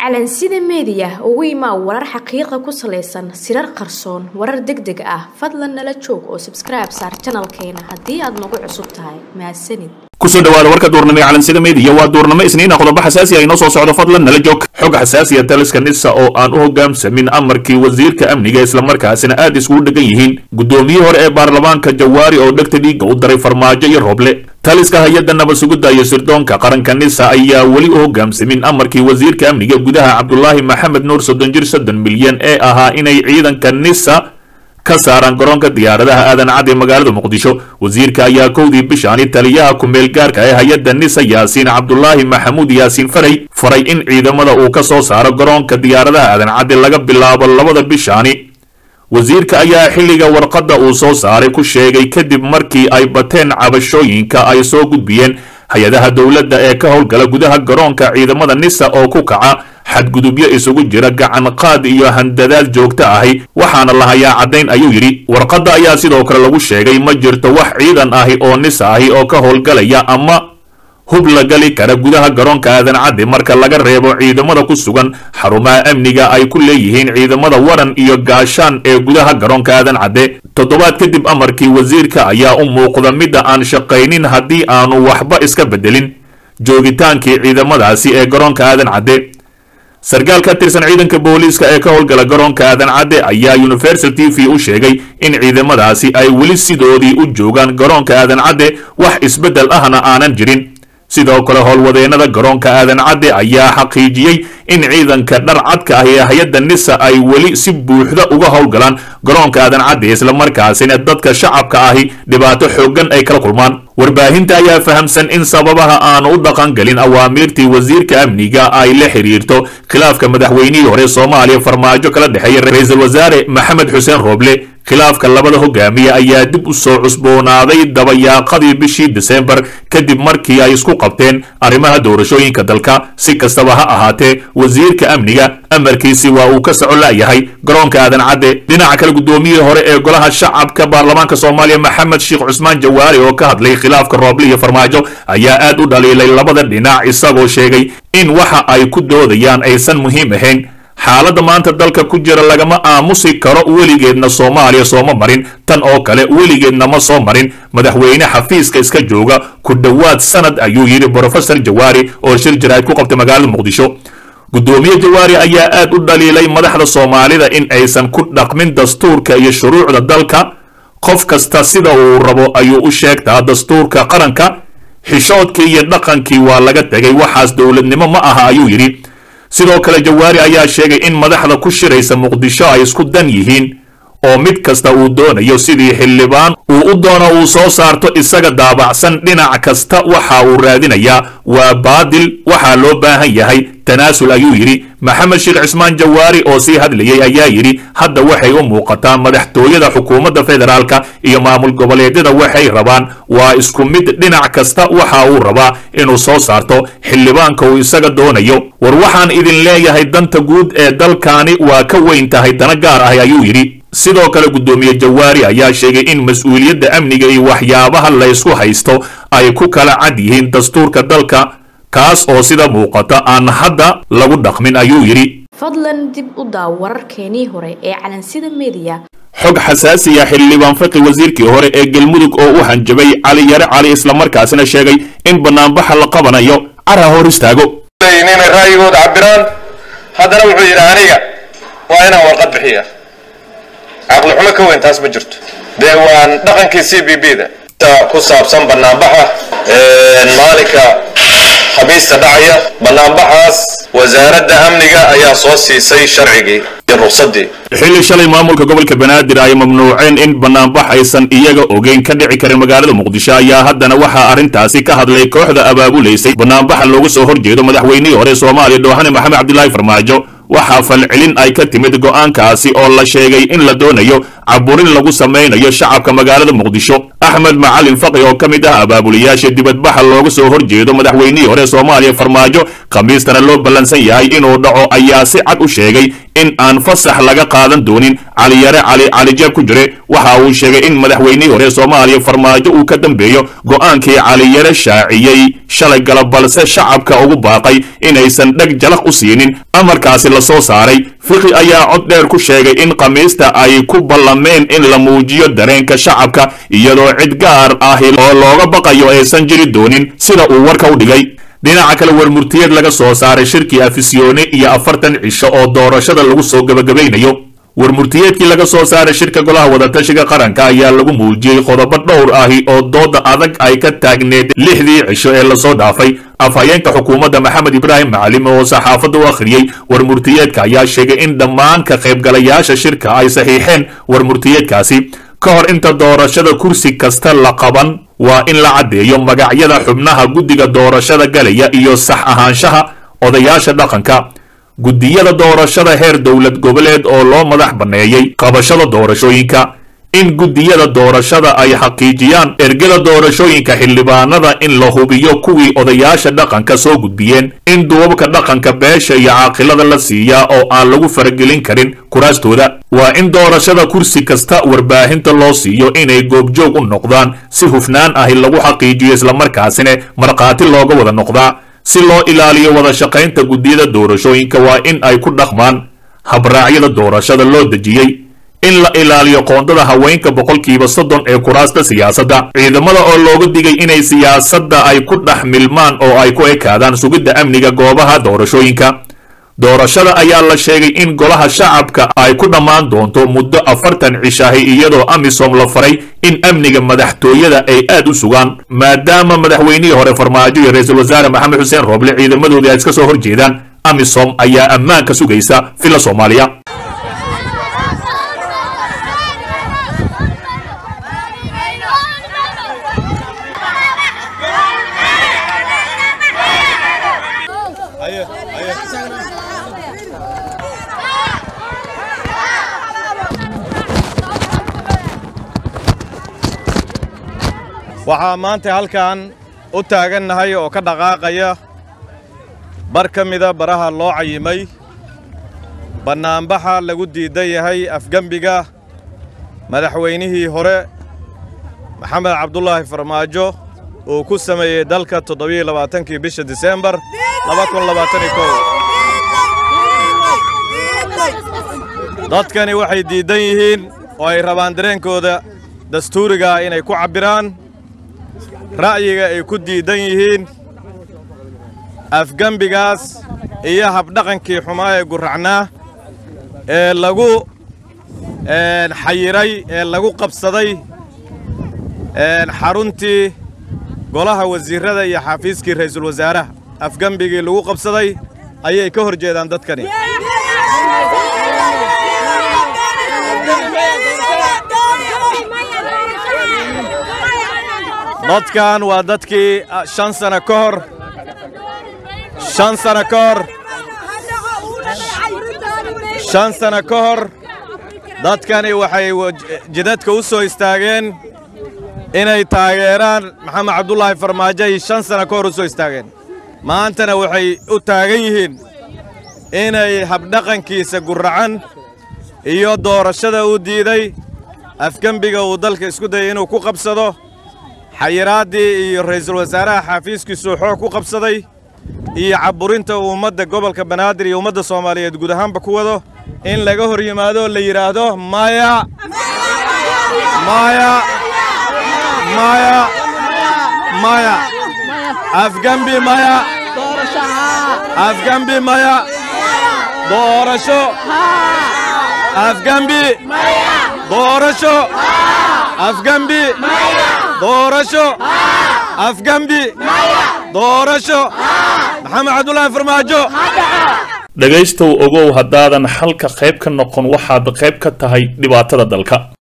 calansida meediya ugu imaa warar xaqiiqa ku salaysan sirar qarsoon warar deg deg ah fadlan nala joog oo sabskribe saar janalkeena haddii aad nagu cusub tahay mahadsanid kusoo dhawaada warka duurnimo ee calansida meediya waa duurnimo isniina qodobo xasaasi ah inoo soo socdo fadlan nala joog xog xasaasiya taliska nisa oo aan u hogaamsamin amarkii wasiirka amniga islamarkaasina aad iskugu dhegan yihiin guddoomiyihii hore ee baarlamaanka jawaari oo dhegta dhiigga u daray farmaajo iyo rooble taliska hay-adda nabad sugidda iyo sirdoonka qaranka nisa ayaa weli u hogaamsamin amarkii wasiirka amniga gudaha cabdulaahi maxamed nuur soddon jir soddon milyan ee ahaa inay ciidanka nisa ka saaraan garoonka diyaaradaha aadan cad ee magaalada muqdisho wasiirka ayaa kowdii bishaani taliyaha ku-meel gaarka ee hay-adda nisa yaasiin cabdulaahi maxamuud yaasiin faray faray in ciidamada uu ka soo saaro garoonka diyaaradaha aadan cadde laga bilaabo labada bishaani wasiirka ayaa xilliga warqadda uu soo saaray ku sheegay kadib markii ay bateen cabashooyinka ay soo gudbiyeen hay-adaha dowladda ee ka howlgala gudaha garoonka ciidamada nisa oo ku kaca xadgudubyo isugu jira gacan qaad iyo handadaad joogto ahi waxaana la hayaa caddayn ayuu yidhi warqadda ayaa sidoo kale lagu sheegay ma jirto wax ciidan ahi oo nisa ahi oo ka howlgalaya ama hub la gali kara gudaha garoonka aadan cadde marka laga reebo ciidamada ku sugan xarumaha amniga ay ku leeyihiin ciidamada waran iyo gaashaan ee gudaha garoonka aadan cadde toddobaad kadib amarkii wasiirka ayaa u muuqda midda aan shaqaynin haddii aanu waxba iska beddelin joogitaankii ciidamadaasi ee garoonka aadan cadde sarkaal ka tirsan ciidanka booliiska ee ka howlgala garoonka aadan cadde ayaa universal t v u sheegay in ciidamadaasi ay weli sidoodii u joogaan garoonka aadan cadde wax isbeddel ahna aanan jirin sidoo kale howlwadeennada garoonka aadan cadde ayaa xaqiijiyey in ciidanka dhar cadka ah ee hay-adda nisa ay weli si buuxda uga howlgalaan garoonka aadan cadde islamarkaasina dadka shacabka ahi dhibaato xooggan ay kala kulmaan warbaahinta ayaa fahamsan in sababaha aanu u dhaqangelin awaamiirtii wasiirka amniga ay la xiriirto khilaafka madaxweynihii hore soomaaliya farmaajo kala dhexeeya ra-iisul wasaare maxamed xuseen rooble khilaafka labada hogaamiye ayaa dib u soo cusboonaaday dabayaaqadii bishii disembar kadib markii ay isku qabteen arrimaha doorashooyinka dalka si kastaba ha ahaatee wasiirka amniga amarkiisi waa uu ka soco la'yahay garoonka aadan cadde dhinaca kale guddoomiyihii hore ee golaha shacabka baarlamaanka soomaaliya maxamed sheekh cusmaan jawaari oo ka hadlay khilaafka rooble iyo farmaajo ayaa aad u dhaliilay labada dhinac isagoo sheegay in waxa ay ku doodayaan aysan muhiim ahayn xaaladda maanta dalka ku jira lagama aamusi karo weligeedna soomaaliya sooma marin tan oo kale weligeedna ma soo marin madaxweyne xafiiska iska jooga ku dhowaad sanad ayuu yidhi brofesor jawaari oo shir jaraa'id ku qabtay magaalada muqdisho guddoomiye jawaari ayaa aad u dhaliilay madaxda soomaalida in aysan ku dhaqmin dastuurka iyo shuruucda dalka qof kasta sida uu rabo ayuu u sheegtaa dastuurka qaranka xishoodkii iyo dhaqankii waa laga tegay waxaas dowladnimo ma aha ayuu yidhi sidoo kale jawaari ayaa sheegay in madaxda ku shiraysa muqdisho ay isku dan yihiin oo mid kasta uu doonayo sidii xildhibaan uu u doono uu soo saarto isaga daabacsan dhinac kasta waxa uu raadinayaa waa baadil waxaa loo baahan yahay tanaasul ayuu yidhi maxamed sheekh cismaan jawaari oo sii hadlayay ayaa yidhi hadda waxay u muuqataa madaxtooyada xukuumadda federaalka iyo maamul goboleedyada waxay rabaan waa isku mid dhinac kasta waxa uu rabaa inuu soo saarto xildhibaanka uu isaga doonayo war waxaan idin leeyahay danta guud ee dalkaani waa ka weyn tahay dana gaar ah ayuu yidhi sidoo kale guddoomiye jawaari ayaa sheegay in mas-uuliyadda amniga iyo waxyaabaha laysku haysto ay ku kala cad yihiin dastuurka dalka kaas oo sida muuqata aan hadda lagu dhaqmin ayuu yidhi fadlan dib u daaw wararkeenii hore ee calansida meediya xog xasaasiya xildhibaan faqi wasiirkii hore ee galmudug oo u hanjabay cali yare cali islamarkaasina sheegay in banaanbaxa la qabanayo cara hor istaago inay ra'yigooda cabiraan haddana wuxuu yidhi aniga waa inaan warqad bixiya caqli xumo ka weyn taas ma jirto dee waan dhaqankii c b b da ku saabsan banaanbaxa maalinka khamiista dhacaya banaanbaxaas wasaaradda amniga ayaa soo siisay sharcigii iyo ruqsadii xilli shalay maamulka gobolka banaadir ay mamnuuceen in banaanbax aysan iyaga ogeyn ka dhici karin magaalada muqdisho ayaa haddana waxaa arrintaasi ka hadlay kooxda abaabulaysay banaanbaxa looga soo horjeedo madaxweynihii hore soomaaliya doohane maxamed cabdilaahi farmaajo waxaa falcelin ay ka timid go'aankaasi oo la sheegay in la doonayo caburin lagu samaynayo shacabka magaalada muqdisho axmed macalin faqi oo ka mid ah abaabuliyaasha dibadbaxa looga soo horjeedo madaxweynihii hore soomaaliya farmaajo khamiistana loo ballansan yahay inuu dhaco ayaa si cad u sheegay in aan fasax laga qaadan doonin caliyare cali calijeeb ku jire waxa uu sheegay in madaxweynihii hore soomaaliya farmaajo uu ka dambeeyo go'aankii caliyare shaaciyey shalay galab balse shacabka ugu baaqay inaysan dheg jalaq u siinin amarkaasi la soo saaray fiqi ayaa cod dheer ku sheegay in khamiista ay ku ballameen in la muujiyo dareenka shacabka iyadoo cid gaar ahi oo looga baqayo aysan jiri doonin sida uu warka u dhigay dhinaca kale warmurtiyeed laga soo saaray shirkii afisyoone iyo afartan cisho oo doorashada lagu soo gebagabaynayo warmurtiyeedkii laga soo saaray shirka golaha wadatashiga qaranka ayaa lagu muujiyey qodobo dhowr ahi oo dooda adag ay ka taagneed lixdii cisho ee lasoo dhaafay afhayeenka xukuumadda maxamed ibraahim macalim oo saxaafadda u akhriyey warmurtiyeedka ayaa sheegay in dhammaan ka qaybgalayaasha shirka ay saxiixeen warmurtiyeedkaasi ka hor inta doorashada kursi kasta la qaban waa in la caddeeyo magacyada xubnaha guddiga doorashada galaya iyo sax ahaanshaha odayaasha dhaqanka guddiyada doorashada heer dowlad goboleed oo loo madax banneeyey qabashada doorashooyinka in guddiyada doorashada ay xaqiijiyaan ergada doorashooyinka xildhibaanada in la hubiyo kuwii odayaasha dhaqanka soo gudbiyeen in duubabka dhaqanka beesha iyo caaqilada la siiyaa oo aan lagu faragelin karin kuraastooda waa in doorashada kursi kasta warbaahinta loo siiyo inay goobjoog u noqdaan si hufnaan ahi lagu xaqiijiyo islamarkaasina markhaati looga wada noqdaa si loo ilaaliyo wada shaqaynta guddiyada doorashooyinka waa in ay ku dhaqmaan habraacyada doorashada loo dejiyey in la ilaaliyo qoondada haweenka boqolkiiba soddon ee kuraasta siyaasadda ciidamada oo looga digay inay siyaasadda ay ku dhex milmaan oo ay ku ekaadaan sugidda amniga goobaha doorashooyinka doorashada ayaa la sheegay in golaha shacabka ay ku dhammaan doonto muddo afartan cishahi iyadoo amisom la faray in amniga madaxtooyada ay aad u sugaan maadaama madaxweynihii hore farmaajo iyo ra-iisul wasaare maxamed xuseen rooble ciidamadoodii ay iska soo horjeedaan amisom ayaa ammaanka sugaysa villa soomaaliya waxaa maanta halkan u taagannahay oo ka dhaqaaqaya bar ka mida baraha loo cayimay bannaanbaxa lagu diidan yahay afgembiga madaxweynihii hore maxamed cabdulaahi farmaajo uu ku sameeyey dalka toddobiyo labaatankii bisha diseembar dadkani waxay diiddan yihiin oo ay rabaan dareenkooda dastuurigaa inay ku cabbiraan ra'yiga ay ku diiddan yihiin afgembigaas iyo habdhaqankii xumaa ee gurracnaa ee lagu xayiray ee lagu qabsaday xaruntii golaha wasiirrada iyo xafiiskii ra'iisul wasaaraha afgembigii lagu qabsaday ayay ka hor jeedaan dadkani dadkan waa dadkii shan sano ka hor shan sano ka hor shan sano ka hor dadkani waxay jidadka u soo istaageen inay taageeraan maxamed cabdulaahi farmaajo ay shan sano ka hor u soo istaageen maantana waxay u taagan yihiin inay habdhaqankiisa gurracan iyo doorashada uu diiday afgembiga uu dalka isku dayay inuu ku qabsado xayiraaddii iyo ra'iisul wasaaraha xaafiiskiisuu xoog ku qabsaday iyo cabburinta uu ummadda gobolka banaadir iyo ummadda soomaaliyeed guud ahaanba ku wado in laga hor yimaado la yidhaahdo maya maya maya maya afgembi maya afgembi maya doorasho afgembi doorasho afgembi doorasho afgembi doorasho maxamed cabdulaahi farmaajo dhegaystow ogow haddaadan xalka qayb ka noqon waxaad qayb ka tahay dhibaatada dalka